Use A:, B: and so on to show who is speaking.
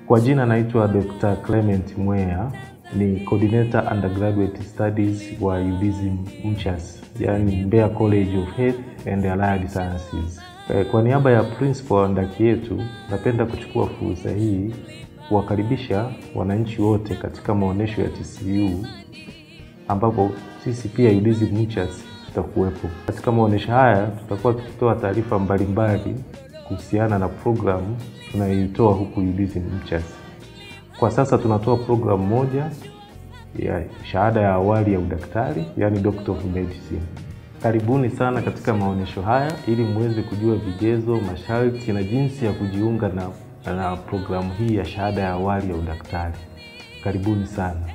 A: Kwa jina naitwa Dr. Clement Mwea, ni coordinator undergraduate studies wa UDSM MCHAS, yani Mbeya College of Health and Allied Sciences. Kwa niaba ya principal wa ndaki yetu, napenda kuchukua fursa hii kuwakaribisha wananchi wote katika maonesho ya TCU ambapo sisi pia UDSM MCHAS tutakuwepo. Katika maonesho haya tutakuwa tukitoa taarifa mbalimbali kuhusiana na programu tunayoitoa huku UDSM MCHAS. Kwa sasa tunatoa programu moja ya shahada ya awali ya udaktari, yani Doctor of Medicine. Karibuni sana katika maonesho haya ili muweze kujua vigezo, masharti na jinsi ya kujiunga na, na programu hii ya shahada ya awali ya udaktari. Karibuni sana.